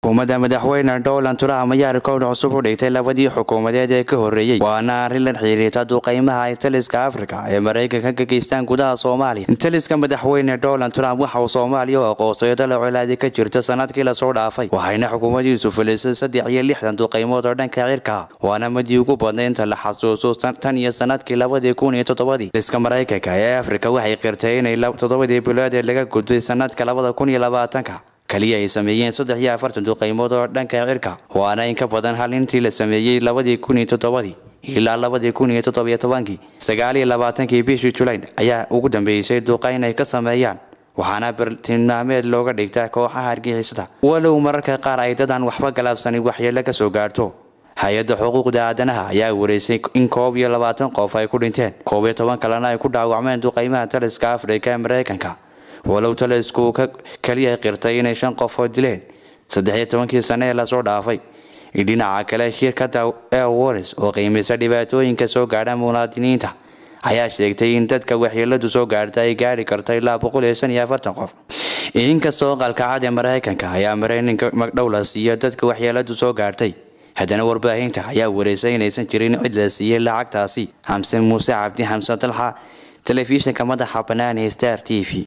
xukuumadda madaxweyne donald trump ayaa rikoodh cusub u dhigtay labadii xukuumadeed ee ka horreeyey waana arrin la xiriirta duqeymaha ay taliska afrika ee maraykanka ka geystaan gudaha soomaaliya taliska madaxweyne donald trump waxa uu soomaaliya u aqoonsay dalo colaadi ka jirta sanadkii lasoo dhaafay waxayna xukuumadiisu fulisay saddex iyo lixdan duqeymood oo dhanka cirka waana madii ugu badnay inta la xasuuso tan iyo sanadkii labadii kun iyo toddobadii taliska maraykanka ee afrika waxay qirtay inay toddobadii bilood ee laga gudbay sanadka labada kun iyo labaatanka kaliya ay sameeyeen saddex iyo afartan duqeymood oo dhanka cirka waana in ka badan hal intii la sameeyey labadii kun iyo toddobadii ilaa labadii kun iyo toddobiyo tobankii sagaal iyo labaatankii bishii julayn ayaa ugu dambeysay duqeyn ay ka sameeyaan waxaana bartilmaameed looga dhigtaa kooxaha argixisada walow mararka qaar ay dadan waxba galaabsanin waxyeelo ka soo gaarto hay-adda xuquuqda aadanaha ayaa wareysay in koob iyo labaatan qof ay ku dhinteen koob iyo toban kalena ay ku dhaawacmeen duqeymaha taliska afrika ee maraykanka walow talisku uu kaliya qirtay inay shan qof oo dileen saddex iyo tobankii sane ee lasoo dhaafay dhinaca kale shirkadda airwares oo qiimisa dhibaatooyinka soo gaadha muwaadiniinta ayaa sheegtay in dadka waxyeeladu soo gaarta ay gaari karto ilaa boqol iyo shan iyo afartan qof inkastoo qalkacad ee maraykanka ayaa marayninka magdhow la siiyo dadka waxyeeladu soo gaartay haddana warbaahinta ayaa wareysay inaysan jirin cid la siiyey lacagtaasi xamse muuse cabdi xamse dalxa telefishinka madaxa bannaan ee star t v